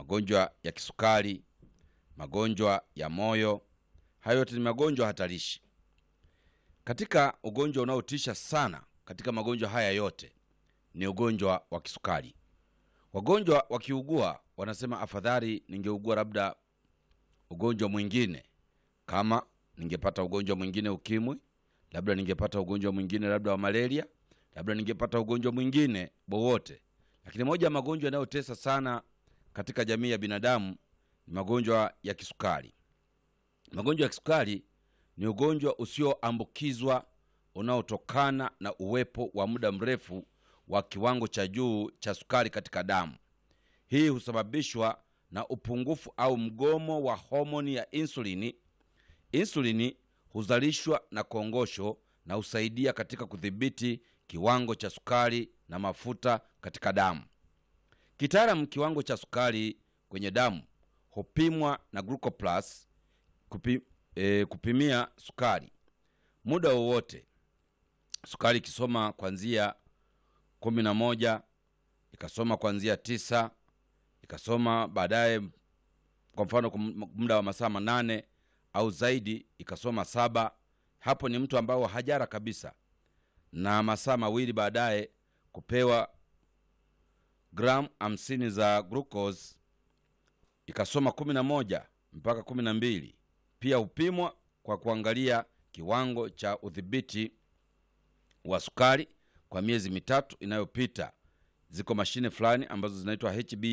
magonjwa ya kisukari, magonjwa ya moyo. Hayo yote ni magonjwa hatarishi. Katika ugonjwa unaotisha sana katika magonjwa haya yote ni ugonjwa wa kisukari. Wagonjwa wakiugua wanasema afadhali ningeugua labda ugonjwa mwingine, kama ningepata ugonjwa mwingine ukimwi, labda ningepata ugonjwa mwingine labda wa malaria, labda ningepata ugonjwa mwingine wowote. Lakini moja ya magonjwa yanayotesa sana katika jamii ya binadamu ni magonjwa ya kisukari. Magonjwa ya kisukari ni ugonjwa usioambukizwa unaotokana na uwepo wa muda mrefu wa kiwango cha juu cha sukari katika damu. Hii husababishwa na upungufu au mgomo wa homoni ya insulini. Insulini huzalishwa na kongosho na husaidia katika kudhibiti kiwango cha sukari na mafuta katika damu. Kitaalamu, kiwango cha sukari kwenye damu hupimwa na glucoplus kupi, e, kupimia sukari muda wowote. Sukari ikisoma kuanzia kumi na moja ikasoma kuanzia tisa ikasoma baadaye, kwa mfano kwa muda wa masaa manane au zaidi ikasoma saba. Hapo ni mtu ambao hajara kabisa, na masaa mawili baadaye kupewa gramu hamsini za glucose ikasoma kumi na moja mpaka kumi na mbili. Pia hupimwa kwa kuangalia kiwango cha udhibiti wa sukari kwa miezi mitatu inayopita. Ziko mashine fulani ambazo zinaitwa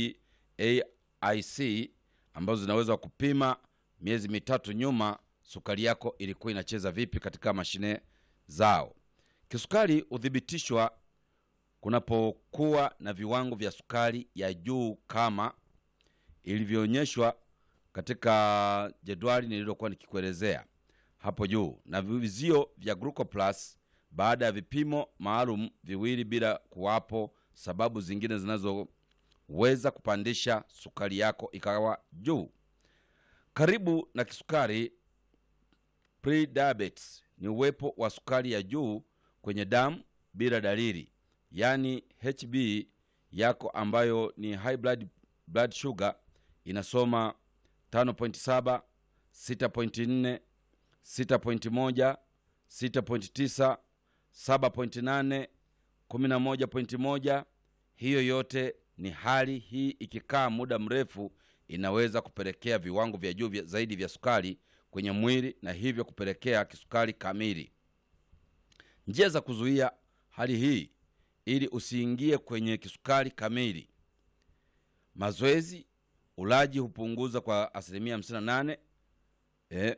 HbA1c ambazo zinaweza kupima miezi mitatu nyuma sukari yako ilikuwa inacheza vipi katika mashine zao. Kisukari huthibitishwa kunapokuwa na viwango vya sukari ya juu kama ilivyoonyeshwa katika jedwali nililokuwa nikikuelezea hapo juu, na vizio vya glucoplus baada ya vipimo maalum viwili, bila kuwapo sababu zingine zinazoweza kupandisha sukari yako ikawa juu. Karibu na kisukari, prediabetes ni uwepo wa sukari ya juu kwenye damu bila dalili, yaani HB yako ambayo ni high blood, blood sugar inasoma 5.7, 6.4, 6.1, 6.9, 7.8, 11.1. Hiyo yote ni hali hii, ikikaa muda mrefu inaweza kupelekea viwango vya juu vya zaidi vya sukari kwenye mwili na hivyo kupelekea kisukari kamili. Njia za kuzuia hali hii ili usiingie kwenye kisukari kamili: mazoezi, ulaji hupunguza kwa asilimia 58 eh,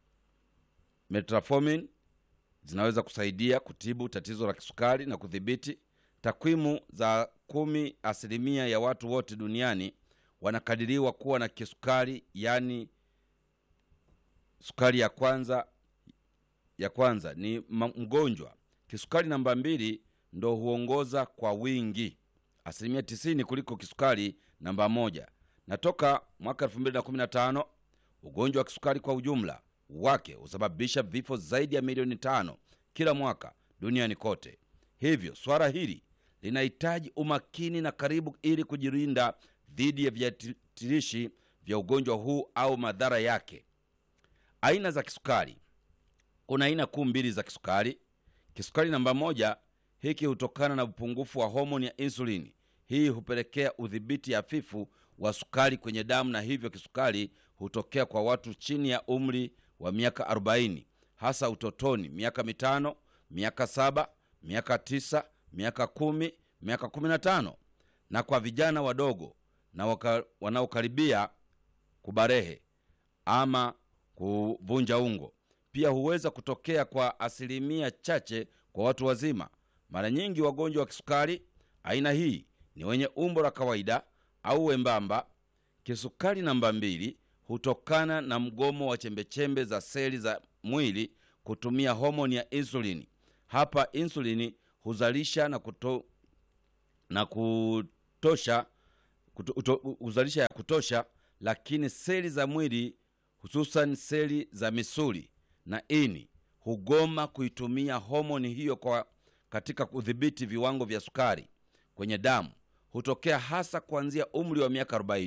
metformin zinaweza kusaidia kutibu tatizo la kisukari na kudhibiti. Takwimu za kumi asilimia ya watu wote duniani wanakadiriwa kuwa na kisukari, yaani sukari ya kwanza ya kwanza ni mgonjwa. Kisukari namba mbili ndo huongoza kwa wingi asilimia tisini kuliko kisukari namba moja. Na toka mwaka 2015 ugonjwa wa kisukari kwa ujumla wake husababisha vifo zaidi ya milioni tano kila mwaka duniani kote. Hivyo swala hili linahitaji umakini na karibu, ili kujilinda dhidi ya viatilishi vya ugonjwa huu au madhara yake. Aina za kisukari. Kuna aina kuu mbili za kisukari. Kisukari namba moja, hiki hutokana na upungufu wa homoni ya insulini. Hii hupelekea udhibiti hafifu wa sukari kwenye damu, na hivyo kisukari hutokea kwa watu chini ya umri wa miaka 40, hasa utotoni, miaka mitano, miaka saba, miaka tisa, miaka kumi, miaka kumi na tano, na kwa vijana wadogo na wanaokaribia kubarehe ama kuvunja ungo. Pia huweza kutokea kwa asilimia chache kwa watu wazima. Mara nyingi wagonjwa wa kisukari aina hii ni wenye umbo la kawaida au wembamba. Kisukari namba mbili hutokana na mgomo wa chembechembe za seli za mwili kutumia homoni ya insulini. Hapa insulini huzalisha na, kuto, na kutosha kuto, uto, huzalisha ya kutosha, lakini seli za mwili hususan seli za misuli na ini hugoma kuitumia homoni hiyo kwa katika kudhibiti viwango vya sukari kwenye damu. Hutokea hasa kuanzia umri wa miaka 40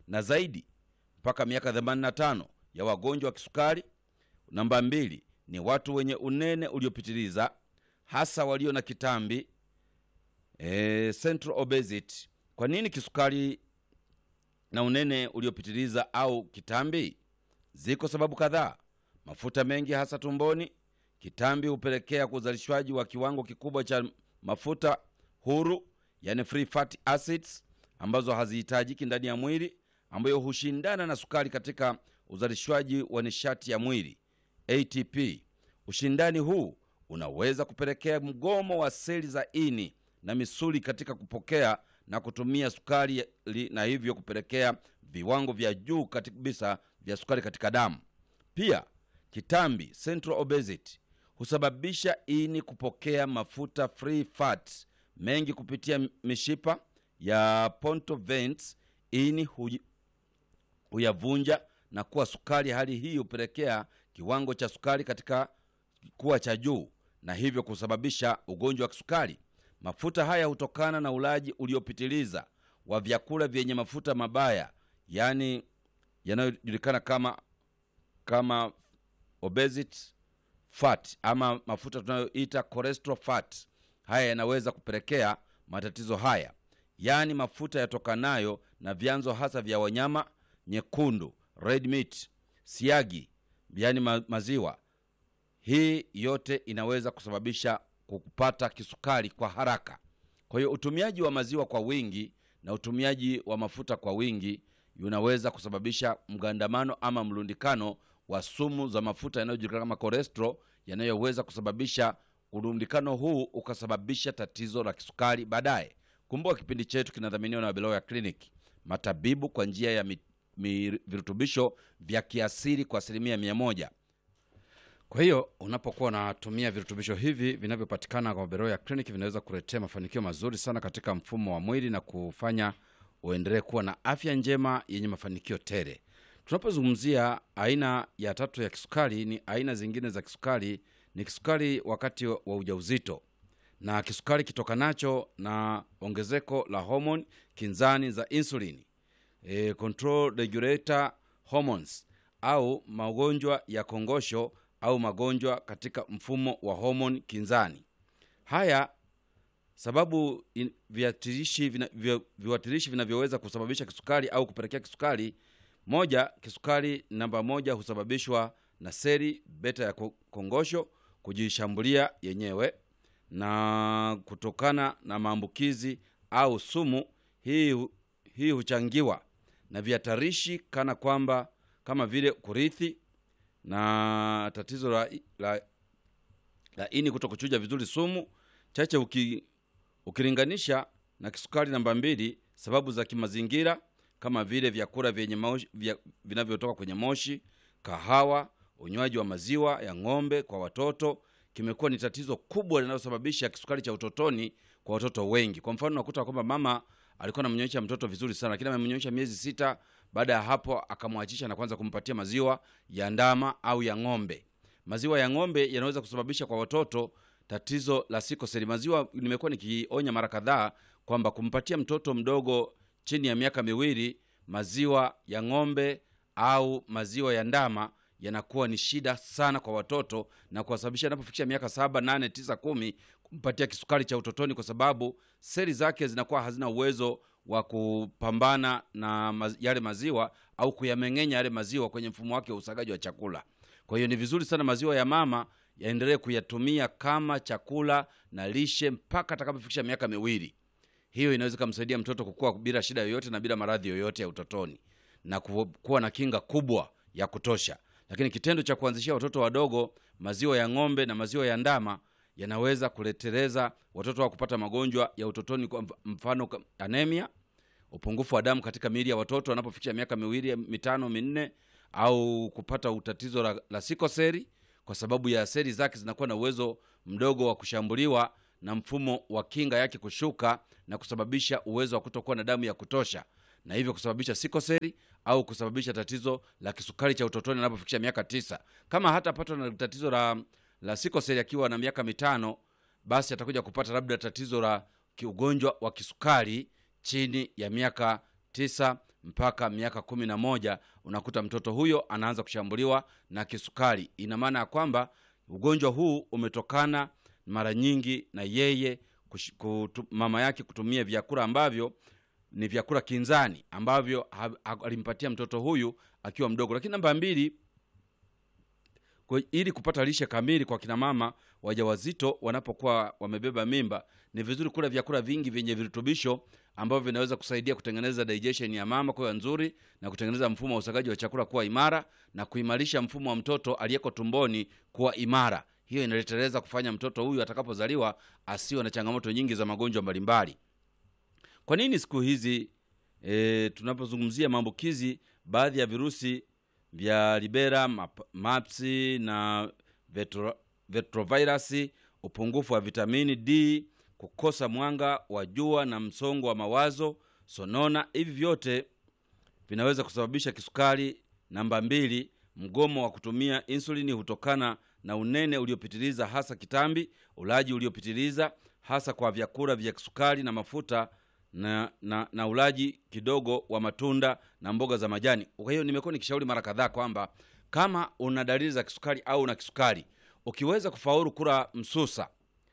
na zaidi mpaka miaka 85 ya wagonjwa wa kisukari. Namba mbili ni watu wenye unene uliopitiliza hasa walio na kitambi e, central obesity. Kwa nini kisukari na unene uliopitiliza au kitambi? Ziko sababu kadhaa. Mafuta mengi hasa tumboni. Kitambi hupelekea uzalishwaji wa kiwango kikubwa cha mafuta huru, yani free fatty acids, ambazo hazihitajiki ndani ya mwili, ambayo hushindana na sukari katika uzalishwaji wa nishati ya mwili ATP. Ushindani huu unaweza kupelekea mgomo wa seli za ini na misuli katika kupokea na kutumia sukari na hivyo kupelekea viwango vya juu kabisa vya sukari katika damu. Pia kitambi central obesity husababisha ini kupokea mafuta free fat mengi kupitia mishipa ya portal veins. Ini huyavunja na kuwa sukari. Hali hii hupelekea kiwango cha sukari katika kuwa cha juu na hivyo kusababisha ugonjwa wa kisukari. Mafuta haya hutokana na ulaji uliopitiliza wa vyakula vyenye mafuta mabaya, yaani yanayojulikana kama kama obesity fat ama mafuta tunayoita cholesterol fat. Haya yanaweza kupelekea matatizo haya, yaani mafuta yatokanayo na vyanzo hasa vya wanyama nyekundu, red meat, siagi, yaani ma maziwa. Hii yote inaweza kusababisha kupata kisukari kwa haraka. Kwa hiyo utumiaji wa maziwa kwa wingi na utumiaji wa mafuta kwa wingi unaweza kusababisha mgandamano ama mlundikano wa sumu za mafuta yanayojulikana kama cholesterol yanayoweza kusababisha urundikano huu ukasababisha tatizo la kisukari baadaye. Kumbuka kipindi chetu kinadhaminiwa na Beloya Clinic, matabibu kwa njia ya mi, mi, virutubisho vya kiasili kwa asilimia mia moja. Kwa hiyo unapokuwa unatumia virutubisho hivi vinavyopatikana kwa Beroya Clinic vinaweza kuletea mafanikio mazuri sana katika mfumo wa mwili na kufanya uendelee kuwa na afya njema yenye mafanikio tele. Tunapozungumzia aina ya tatu ya kisukari, ni aina zingine za kisukari, ni kisukari wakati wa ujauzito na kisukari kitokanacho na ongezeko la homoni kinzani za insulini, e, control regulator hormones au magonjwa ya kongosho au magonjwa katika mfumo wa homoni kinzani. Haya sababu in, viatilishi vina, vi, viwatilishi vinavyoweza kusababisha kisukari au kupelekea kisukari. Moja, kisukari namba moja husababishwa na seli beta ya kongosho kujishambulia yenyewe na kutokana na maambukizi au sumu. Hii, hii huchangiwa na vihatarishi kana kwamba kama vile kurithi na tatizo la, la, la ini kuto kuchuja vizuri sumu chache uki, ukilinganisha na kisukari namba mbili. Sababu za kimazingira kama vile vyakula vyenye moshi, vya, vinavyotoka kwenye moshi, kahawa, unywaji wa maziwa ya ng'ombe kwa watoto kimekuwa ni tatizo kubwa linalosababisha kisukari cha utotoni kwa watoto wengi. Kwa mfano, unakuta kwamba mama alikuwa anamnyonyesha mtoto vizuri sana, lakini amemnyonyesha miezi sita baada ya hapo akamwachisha na kuanza kumpatia maziwa ya ndama au ya ng'ombe. Maziwa ya ng'ombe yanaweza kusababisha kwa watoto tatizo la sikoseli. Maziwa nimekuwa nikionya mara kadhaa kwamba kumpatia mtoto mdogo chini ya miaka miwili maziwa ya ng'ombe au maziwa ya ndama yanakuwa ni shida sana kwa watoto na kuwasababisha anapofikisha miaka saba, nane, tisa, kumi kumpatia kisukari cha utotoni, kwa sababu seli zake zinakuwa hazina uwezo wa kupambana na maz yale maziwa au kuyameng'enya yale maziwa kwenye mfumo wake wa usagaji wa chakula. Kwa hiyo ni vizuri sana maziwa ya mama yaendelee kuyatumia kama chakula na lishe mpaka atakapofikisha miaka miwili. Hiyo inaweza kumsaidia mtoto kukua bila shida yoyote na bila maradhi yoyote ya utotoni na kuwa na kinga kubwa ya kutosha. Lakini kitendo cha kuanzishia watoto wadogo maziwa ya ng'ombe na maziwa ya ndama yanaweza kuleteleza watoto wa kupata magonjwa ya utotoni, kwa mfano anemia, upungufu wa damu katika miili ya watoto wanapofikisha miaka miwili, mitano, minne, au kupata utatizo la, la sikoseli kwa sababu ya seli zake zinakuwa na uwezo mdogo wa kushambuliwa na mfumo wa kinga yake kushuka na kusababisha uwezo wa kutokuwa na damu ya kutosha na hivyo kusababisha sikoseli au kusababisha tatizo la kisukari cha utotoni anapofikisha miaka tisa. Kama hatapatwa na tatizo la, la sikoseli akiwa na miaka mitano, basi atakuja kupata labda tatizo la ugonjwa wa kisukari chini ya miaka tisa mpaka miaka kumi na moja unakuta mtoto huyo anaanza kushambuliwa na kisukari. Ina maana ya kwamba ugonjwa huu umetokana mara nyingi na yeye kush, kutu, mama yake kutumia vyakula ambavyo ni vyakula kinzani ambavyo ha- ha- alimpatia mtoto huyu akiwa mdogo. Lakini namba mbili, kwa- ili kupata lishe kamili kwa kina mama wajawazito wanapokuwa wamebeba mimba, ni vizuri kula vyakula vingi vyenye virutubisho ambavyo vinaweza kusaidia kutengeneza digestion ya mama kuwa nzuri na kutengeneza mfumo wa usagaji wa chakula kuwa imara na kuimarisha mfumo wa mtoto aliyeko tumboni kuwa imara. Hiyo inaleteleza kufanya mtoto huyu atakapozaliwa asiwe na changamoto nyingi za magonjwa mbalimbali. Kwa nini siku hizi e, tunapozungumzia maambukizi baadhi ya virusi vya Libera, map- mapsi na vetro, retrovirus, upungufu wa vitamini D, kukosa mwanga wa jua na msongo wa mawazo, sonona, hivi vyote vinaweza kusababisha kisukari. Namba mbili, mgomo wa kutumia insulini hutokana na unene uliopitiliza, hasa kitambi, ulaji uliopitiliza, hasa kwa vyakula vya kisukari na mafuta na, na, na ulaji kidogo wa matunda na mboga za majani. Kwa hiyo nimekuwa nikishauri mara kadhaa kwamba kama una dalili za kisukari au una kisukari, ukiweza kufaulu kula msusa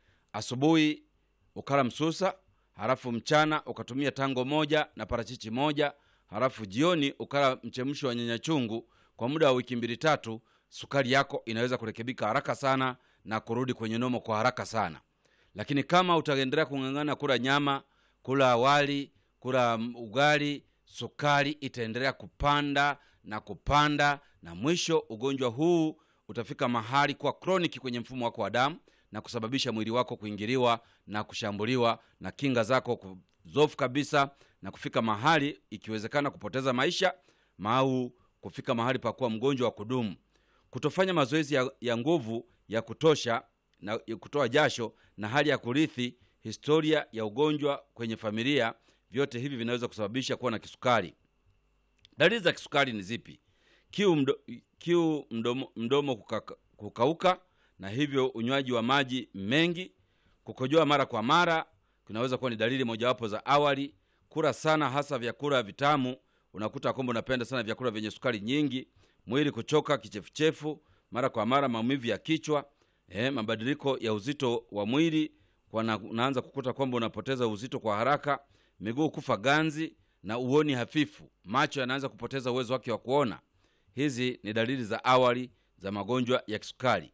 asubuhi ukala msusa, halafu mchana ukatumia tango moja na parachichi moja, halafu jioni ukala mchemsho wa nyanya chungu kwa muda wa wiki mbili tatu, sukari yako inaweza kurekebika haraka sana na kurudi kwenye nomo kwa haraka sana. Lakini kama utaendelea kung'ang'ana kula nyama, kula wali, kula mm, ugali, sukari itaendelea kupanda na kupanda, na mwisho ugonjwa huu utafika mahali kuwa kroniki kwenye mfumo wako wa damu na kusababisha mwili wako kuingiliwa na kushambuliwa na kinga zako kuzofu kabisa na kufika mahali ikiwezekana kupoteza maisha au kufika mahali pa kuwa mgonjwa wa kudumu. Kutofanya mazoezi ya, ya nguvu ya kutosha na ya kutoa jasho na hali ya kurithi historia ya ugonjwa kwenye familia, vyote hivi vinaweza kusababisha kuwa na kisukari. Dalili za kisukari ni zipi? Kiu, mdo, kiu mdomo, mdomo kukaka, kukauka na hivyo unywaji wa maji mengi. Kukojoa mara kwa mara kunaweza kuwa ni dalili mojawapo za awali. Kula sana, hasa vyakula vitamu, unakuta kwamba unapenda sana vyakula vyenye sukari nyingi. Mwili kuchoka, kichefuchefu mara kwa mara, maumivu ya kichwa, eh, mabadiliko ya uzito wa mwili kwa na, unaanza kukuta kwamba unapoteza uzito kwa haraka, miguu kufa ganzi na uoni hafifu, macho yanaanza kupoteza uwezo wake wa kuona. Hizi ni dalili za awali za magonjwa ya kisukari.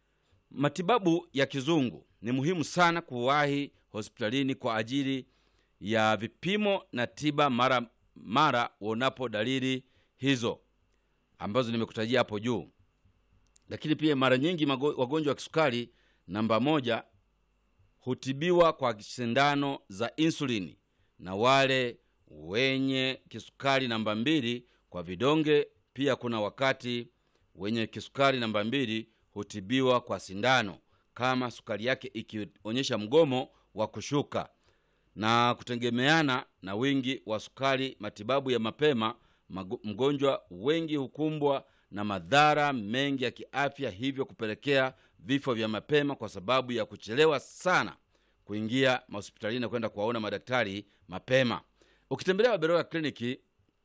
Matibabu ya kizungu ni muhimu sana kuwahi hospitalini kwa ajili ya vipimo na tiba mara mara uonapo dalili hizo ambazo nimekutajia hapo juu. Lakini pia mara nyingi mago- wagonjwa wa kisukari namba moja hutibiwa kwa sindano za insulini na wale wenye kisukari namba mbili kwa vidonge. Pia kuna wakati wenye kisukari namba mbili hutibiwa kwa sindano kama sukari yake ikionyesha mgomo wa kushuka na kutegemeana na wingi wa sukari. Matibabu ya mapema, mago- mgonjwa wengi hukumbwa na madhara mengi ya kiafya, hivyo kupelekea vifo vya mapema kwa sababu ya kuchelewa sana kuingia mahospitalini na kwenda kuwaona madaktari mapema. Ukitembelea Waberoya kliniki,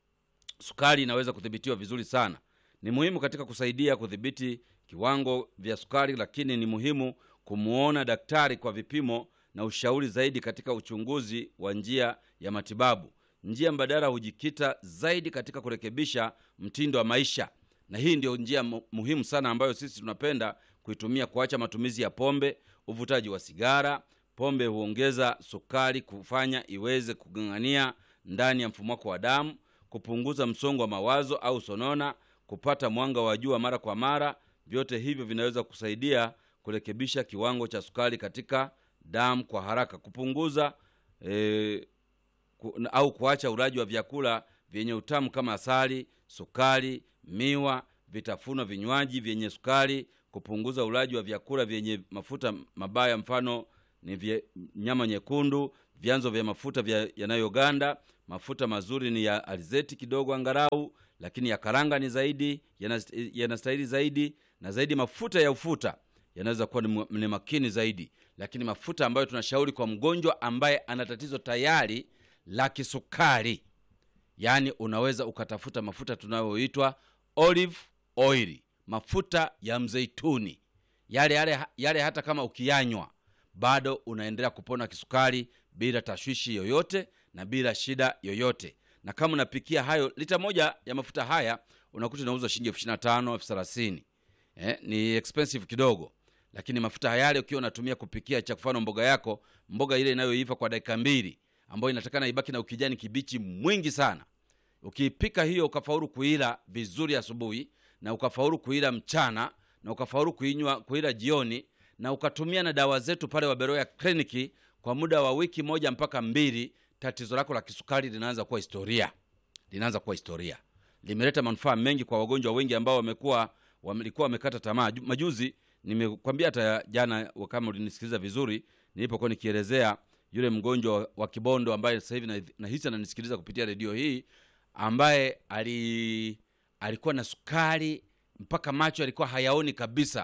sukari inaweza kudhibitiwa vizuri sana. Ni muhimu katika kusaidia kudhibiti kiwango vya sukari, lakini ni muhimu kumwona daktari kwa vipimo na ushauri zaidi katika uchunguzi wa njia ya matibabu. Njia mbadala hujikita zaidi katika kurekebisha mtindo wa maisha, na hii ndio njia mu- muhimu sana ambayo sisi tunapenda kuitumia, kuacha matumizi ya pombe, uvutaji wa sigara. Pombe huongeza sukari, kufanya iweze kugang'ania ndani ya mfumo wako wa damu, kupunguza msongo wa mawazo au sonona, kupata mwanga wa jua mara kwa mara. Vyote hivyo vinaweza kusaidia kurekebisha kiwango cha sukari katika damu kwa haraka, kupunguza eh, ku, na- au kuacha ulaji wa vyakula vyenye utamu kama asali, sukari, miwa, vitafunwa, vinywaji vyenye sukari, kupunguza ulaji wa vyakula vyenye mafuta mabaya, mfano ni vye, nyama nyekundu, vyanzo vya mafuta vya yanayoganda. Mafuta mazuri ni ya alizeti kidogo angalau, lakini ya karanga ni zaidi yanas- yanastahili zaidi, na zaidi mafuta ya ufuta yanaweza kuwa ni mu- ni makini zaidi, lakini mafuta ambayo tunashauri kwa mgonjwa ambaye ana tatizo tayari la kisukari yaani unaweza ukatafuta mafuta tunayoitwa olive oil mafuta ya mzeituni yale, yale, yale hata kama ukiyanywa bado unaendelea kupona kisukari bila tashwishi yoyote na bila shida yoyote na kama unapikia hayo lita moja ya mafuta haya unakuta inauzwa shilingi elfu ishiri na tano elfu thelathini eh, ni expensive kidogo lakini mafuta yale ukiwa unatumia kupikia cha mfano mboga yako mboga ile inayoiva kwa dakika mbili ambayo inatakana ibaki na ukijani kibichi mwingi sana ukiipika hiyo ukafaulu kuila vizuri asubuhi na ukafaulu kuila mchana na ukafaulu kuinywa kuila jioni na ukatumia na dawa zetu pale waberoya kliniki kwa muda wa wiki moja mpaka mbili tatizo lako la kisukari linaanza kuwa historia linaanza kuwa historia limeleta manufaa mengi kwa wagonjwa wengi ambao wamekuwa walikuwa wamekata tamaa Ju- majuzi nimekwambia hata jana kama ulinisikiliza vizuri nilipokuwa nikielezea yule mgonjwa wa- wa kibondo ambaye sasa hivi na- nahisi ananisikiliza kupitia redio hii ambaye ali alikuwa na sukari mpaka macho alikuwa hayaoni kabisa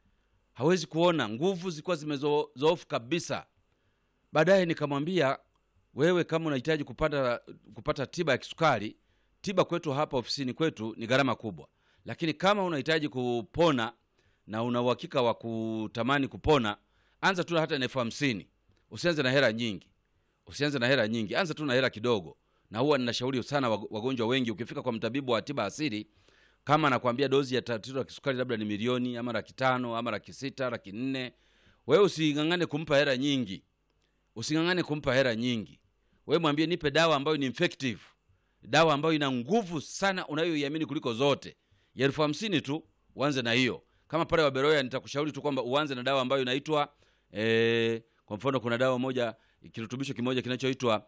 hawezi kuona nguvu zilikuwa zimezoofu kabisa baadaye nikamwambia wewe kama unahitaji kupata kupata tiba ya kisukari tiba kwetu hapa ofisini kwetu ni gharama kubwa lakini kama unahitaji kupona na una uhakika wa kutamani kupona anza tu hata na elfu hamsini usianze na hela nyingi usianze na hela nyingi anza tu na hela kidogo na huwa ninashauri sana wag- wagonjwa wengi ukifika kwa mtabibu wa tiba asili kama anakwambia dozi ya tatizo la kisukari labda ni milioni ama laki tano ama laki sita laki nne wewe using'ang'ane kumpa hela nyingi using'ang'ane kumpa hela nyingi wewe mwambie nipe dawa ambayo ni effective dawa ambayo ina nguvu sana unayoiamini kuliko zote ya elfu hamsini tu uanze na hiyo kama pale waberoya nitakushauri tu kwamba uanze na dawa ambayo inaitwa eh, kwa mfano kuna dawa moja kirutubisho kimoja kinachoitwa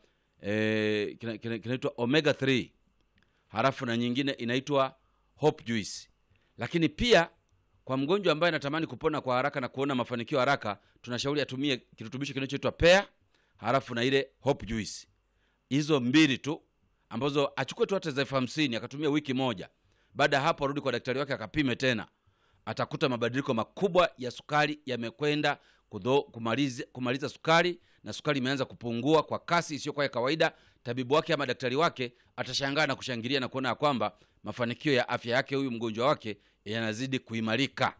eh, kina- kina- kinaitwa omega 3 halafu na nyingine inaitwa hope juice lakini pia kwa mgonjwa ambaye anatamani kupona kwa haraka na kuona mafanikio haraka tunashauri atumie kirutubisho kinachoitwa pea halafu na ile hope juice hizo mbili tu ambazo achukue tu hata za elfu hamsini akatumia wiki moja baada ya hapo arudi kwa daktari wake akapime tena atakuta mabadiliko makubwa ya sukari yamekwenda kudho- kumaliza, kumaliza sukari na sukari imeanza kupungua kwa kasi isiyokuwa ya kawaida tabibu wake ama daktari wake atashangaa na kushangilia na kuona ya kwamba mafanikio ya afya yake huyu mgonjwa wake yanazidi kuimarika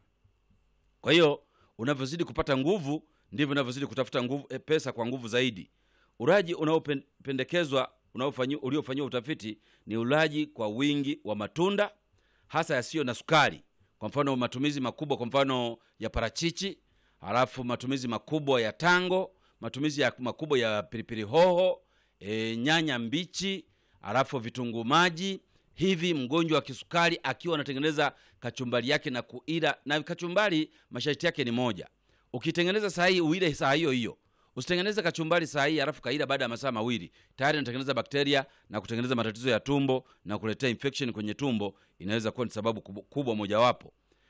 kwa hiyo unavyozidi kupata nguvu ndivyo unavyozidi kutafuta nguvu, e, pesa kwa nguvu zaidi ulaji unaopendekezwa unaofanyi- uliofanyiwa utafiti ni ulaji kwa wingi wa matunda hasa yasiyo na sukari kwa mfano matumizi makubwa kwa mfano ya parachichi halafu matumizi makubwa ya tango matumizi ya makubwa ya pilipili hoho e, nyanya mbichi halafu vitunguu maji hivi mgonjwa wa kisukari akiwa anatengeneza kachumbari yake na kuila na kachumbari masharti yake ni moja ukitengeneza saa hii uile saa hiyo hiyo usitengeneze kachumbari saa hii halafu kaila baada ya masaa mawili tayari unatengeneza bakteria na kutengeneza matatizo ya tumbo na kuletea infection kwenye tumbo inaweza kuwa ni sababu kubwa, kubwa mojawapo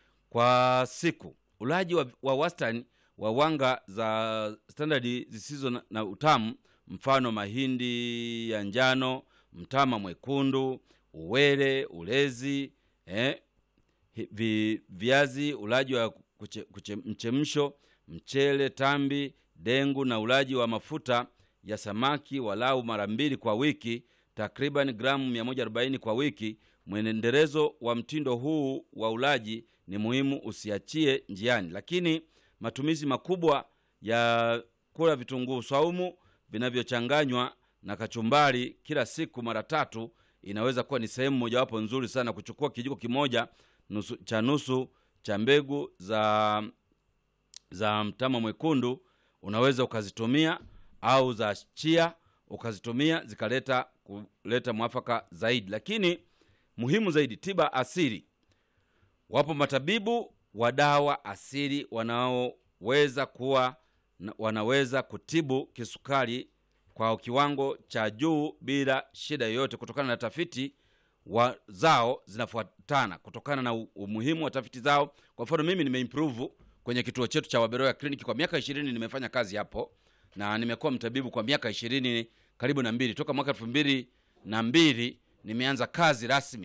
kwa siku ulaji wa, wa wastani wa wanga za standard zisizo na, na utamu mfano mahindi ya njano mtama mwekundu uwele ulezi eh, hi- vi, viazi ulaji wa kuche, kuche, mchemsho mchele tambi dengu na ulaji wa mafuta ya samaki walau mara mbili kwa wiki takriban gramu 140 kwa wiki mwenendelezo wa mtindo huu wa ulaji ni muhimu usiachie njiani lakini matumizi makubwa ya kula vitunguu saumu vinavyochanganywa na kachumbari kila siku mara tatu inaweza kuwa ni sehemu mojawapo nzuri sana kuchukua kijiko kimoja nusu, cha nusu cha mbegu za za mtama mwekundu unaweza ukazitumia au za chia ukazitumia zikaleta kuleta mwafaka zaidi lakini muhimu zaidi tiba asili wapo matabibu wa dawa asili wanaoweza kuwa na- wanaweza kutibu kisukari kwa kiwango cha juu bila shida yoyote kutokana na tafiti wa zao zinafuatana kutokana na u- umuhimu wa tafiti zao kwa mfano mimi nimeimprove kwenye kituo chetu cha waberoya kliniki kwa miaka ishirini nimefanya kazi hapo na nimekuwa mtabibu kwa miaka ishirini karibu na mbili toka mwaka elfu mbili na mbili nimeanza kazi rasmi